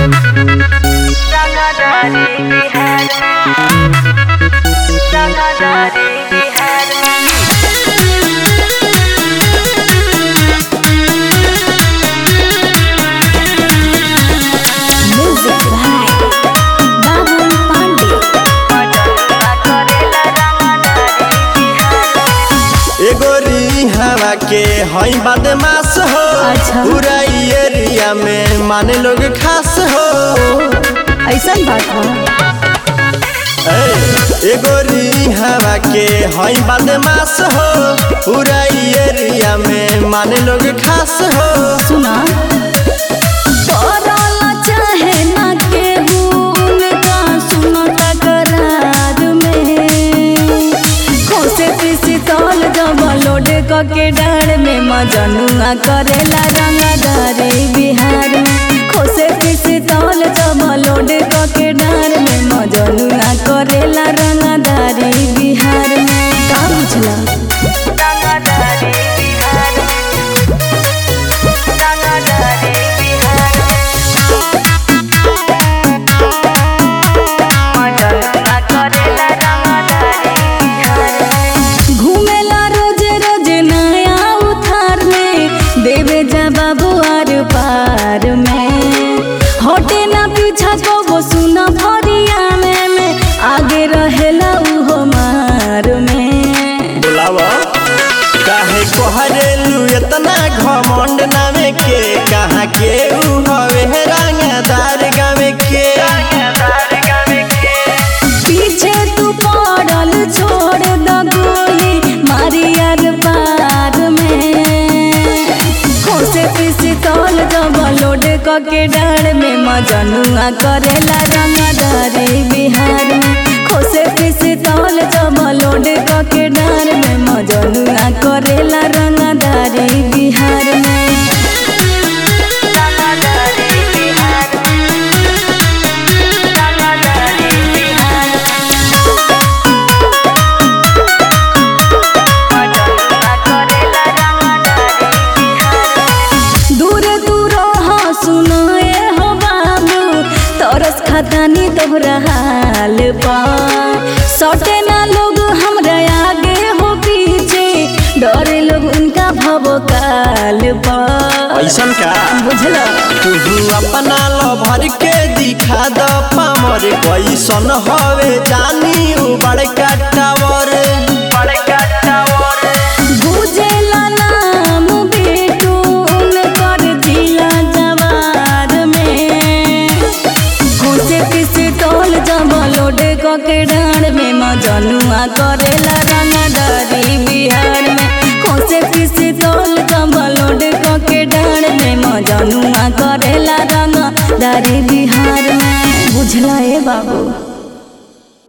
Dagadari Bihar Dagadari Bihar Music by Babul Pandey. Majalna करेला Dagadari Bihar एगो हवा के हई बदमाश हो अच्छा। पूरा एरिया में माने लोग खास हो ऐसन बात बा ए, एगो हवा के हई बदमाश हो पूरा एरिया में माने लोग खास हो सुना करला चाहे ना केहू उनका सुनो तकरार में खोसे पीसी तौल जब लोड के डाड़ में मजनुआ करेला रंगदारी बिहार में खोसे पीसी तौल जब लोड के डाड़ में मजनुआ करेला रंगदारी बिहार में का बुझला Dagadari Bihar Dagadari Bihar Majalna करेला Dagadari Bihar घूमेला रोज रोज नया उधार में देवे जा बाबू आर पार में हटे ना पीछा को वो सुना भरिया में में आगे रहेला उहो मार में बुलावा काहे कोहरेलू इतना घमंड नामे के कहाँ के ऊ हवे रंगदार गावे के Dagadari Gawe ke पीछे तू पड़ल छोड़ द गोली मारी यार पार में खोसे पीसी तौल जब लोड के डाड़ में मजनुआ करेला रंगदारी बिहार में खोसे पीसी तौल जब लोड के डाड़ में मजनुआ करेला रंगदारी बिहार में Dagadari Bihar Dagadari Bihar Majalna करेला Dagadari Bihar दूर दूर हो सुनाए हो बाबू तरस खतानी तोहरा हाल पा सटे ना लोग हमरा आगे हो पीछे डरे लोग उनका भव काल पा ऐसन का बुझला तू अपना लभर के दिखा द पामर कैसन हवे जानी उ बड़का टावर बड़का टावर बुझेला नाम बेटू उनकर जिला जवार में खोसे किसी तोल जब लोड के डाड़ में मजनुआ करेला रंगदारी बिहार में खोसे किसी तोल जब लोड के डाड़ में मजनुआ करेला रंगदारी बिहार में बुझला ए बाबू